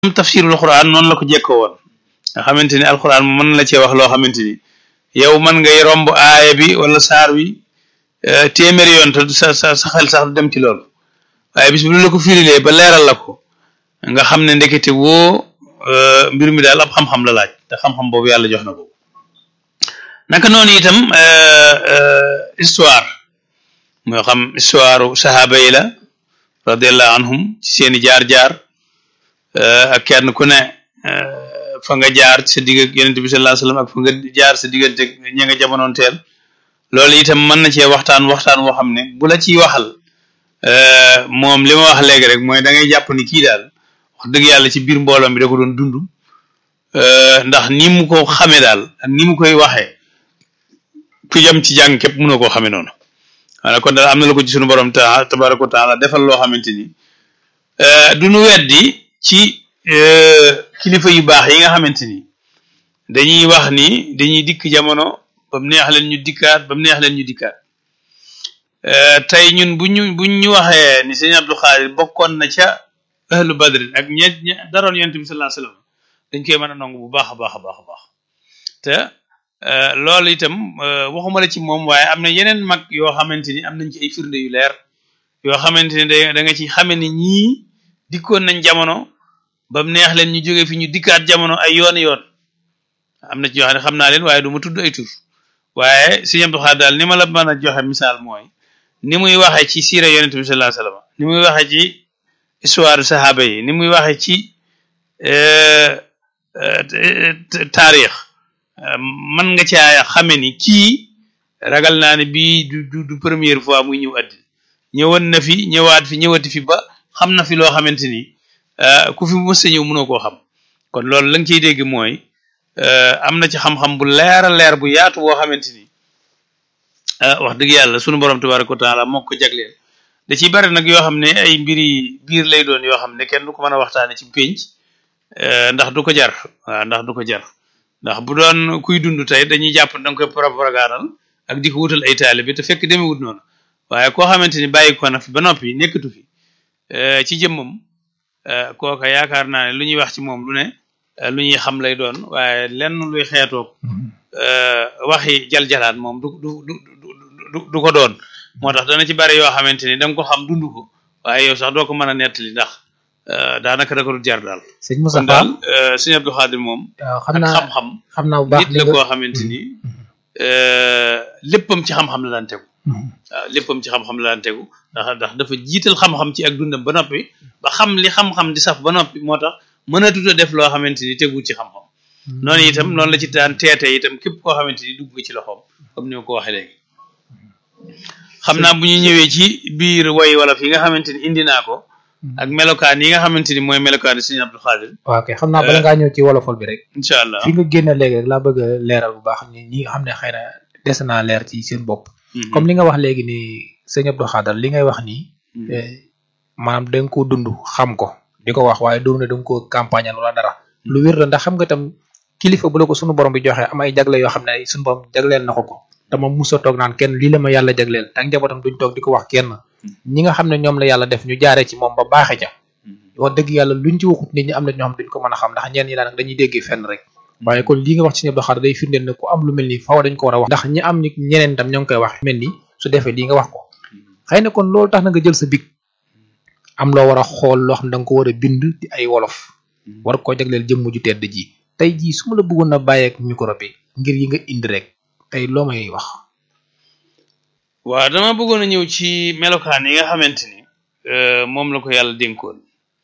tafsirul quran noonu la ko jekkoo woon nga xamante ni alquran mën na la cee wax loo xamante ni yow man ngay romb aaya bi wala saar wi téeméeri yoon te sa sa sa xel sax du dem ci loolu waaye bis bu la ko firilee ba leeral la ko nga xam ne ndekete woo mbir mi daal ab xam-xam la laaj te xam-xam boobu yàlla jox na ko naka noonu itam histoire moo xam histoire sahaaba yi la radiallahu anhum ci seeni jaar-jaar ak kenn ku ne fa nga jaar sa digg ak yonent bi sallallahu alayhi wasallam ak fa nga jaar sa diggante ña nga jamonoon teel loolu itam mën na cee waxtaan waxtaan woo xam ne bu la ciy waxal moom li ma wax léegi rek mooy da ngay jàpp ni kii daal wax dëgg yàlla ci biir mbooloom bi da ko doon dund ndax ni mu ko xamee daal ak ni mu koy waxee ku jëm ci jàng képp mënoo koo xamee noonu maanaam kon daal am na la ko ci sunu borom ta tabaraka wa taala defal loo xamante ni du nu weddi ci kilifa yu baax yi nga xamante ni dañuy wax ni dañuy dikk jamono ba mu neex leen ñu dikkaat ba mu neex leen ñu dikkaat tey ñun bu ñu buñ ñu waxee ni sëñ Abdou Khadir bokkoon na ca ahlu badrin ak ñe ñe daroon yonent bi sallallahu alayhi wasallam dañ koy mën a nangu bu baax a baax a baax a baax te loolu itam waxuma la ci moom waaye am na yeneen mag yoo xamante ni am nañ ci ay firnde yu leer yoo xamante ni da nga ci xame ni ñii dikkoon nañ jamono ba mu neex leen ñu jóge fi ñu dikkaat jamono ay yoon yoon am na ci yoo xam ne xam naa leen waaye du ma tudd ay tur waaye sëñ Abdou Khadir daal ni ma la mën a joxe misaal mooy ni muy waxee ci siira yonent bi sallallahu alayhi wasallam ni muy waxee ci histoire sahaaba yi ni muy waxee ci taarix man nga caa xame ni kii ragal naa ne bii du du première fois muy ñëw addi ñëwoon na fi ñëwaat fi ñëwati fi ba xam na fi loo xamante ni ku fi mës a ñëw mënoo koo xam kon loolu la nga ciy dégg mooy am na ci xam-xam bu leer a leer bu yaatu boo xamante ni wax dëgg yàlla sunu borom tabaraka wa taala moo ko jagleel da ciy bari nag yoo xam ne ay mbiri biir lay doon yoo xam ne kenn du ko mën a waxtaane ci pénc ndax du ko jar waaw ndax du ko jar ndax bu doon kuy dund tey dañuy jàpp da nga koy propagandal ak di ko wutal ay taalibe te fekk demewut noonu waaye koo xamante ni bàyyi ko na fi ba noppi nekkatu fi ci jëmmam kooka yaakaar naa ne lu ñuy wax ci moom lu ne lu ñuy xam lay doon waaye lenn luy xeetoog waxi jal-jalaat moom du du du du ko doon moo tax dana ci bari yoo xamante ni da nga ko xam dund ko waaye yow sax doo ko mën a nettali ndax daanaka da ko du jar daal. sëñ Moussa kon daal sëñ Abdou Khadir moom. xam naa xam-xam. xam naa bu baax nit la koo xamante ni léppam ci xam-xam la daan tegu. waaw léppam ci xam-xam la daan tegu ndax ndax dafa jiital xam-xam ci ak dundam ba noppi ba xam li xam-xam di saf ba noppi moo tax mën a tuta def loo xamante ni tegu ci xam-xam. noonu itam noonu la ci daan teete itam képp koo xamante ni dugg nga ci loxoom comme ni ma ko waxee léegi. xam naa bu ñu ñëwee ci biir way wala fi nga xamante ni indi naa ko. ak melokaan yi nga xamante ni mooy melokaan yi Sëriñ Abdou Khadir. waaw kay xam naa bala ngaa ñëw ci wolofal bi rek. incha allah fi nga génne léegi rek laa bëgg a leeral bu baax ni ñi nga xam ne xëy na des naa leer ci seen bopp. comme li nga wax léegi ni Sëriñ Abdou Khadir li ngay wax nii. maanaam da nga koo dund xam ko di ko wax waaye doon na da nga koo campagne wala dara. lu wér la ndax xam nga tam kilifa bu la ko sunu borom bi joxe am ay jagle yoo xam ne sunu borom jagleel na ko ko. dama musa toog naan kenn lii la ma yàlla jagleel te ak njabootam duñ toog di ko wax kenn ñi nga xam ne ñoom la yàlla def ñu jaaree ci moom ba baaxe ca wax dëgg yàlla luñ ci waxut nit ñi am na ñoo xam duñ ko mën a xam ndax ñeen ñi daan dañuy déggee fenn rek waaye kon lii nga wax ci Sëriñ Abdou Khadir day firndeel ne ku am lu mel ni faw dañ ko war a wax ndax ñi am ñeneen tam ñoo ngi koy wax mel ni su defee lii nga wax ko xëy na kon loolu tax na nga jël sa big am loo war a xool loo xam ne da nga ko war a bind di ay wolof war koo jagleel jëmm ju tedd ji tey jii su ma la bëggoon a bàyyeek micro bi ngir yi nga indi rek tey loo may wax waaw dama bëggoon a ñëw ci melokaan yi nga xamante ni moom la ko yàlla dénkoon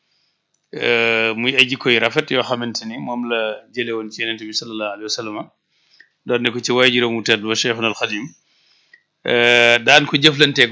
muy ay jikko yu rafet yoo xamante ni moom la jële woon ci yenente bi sallallahu alayhi wa sallam doon ne ko ci waay juróomu tedd ba Cheikhul Xadim daan ko jëflanteeg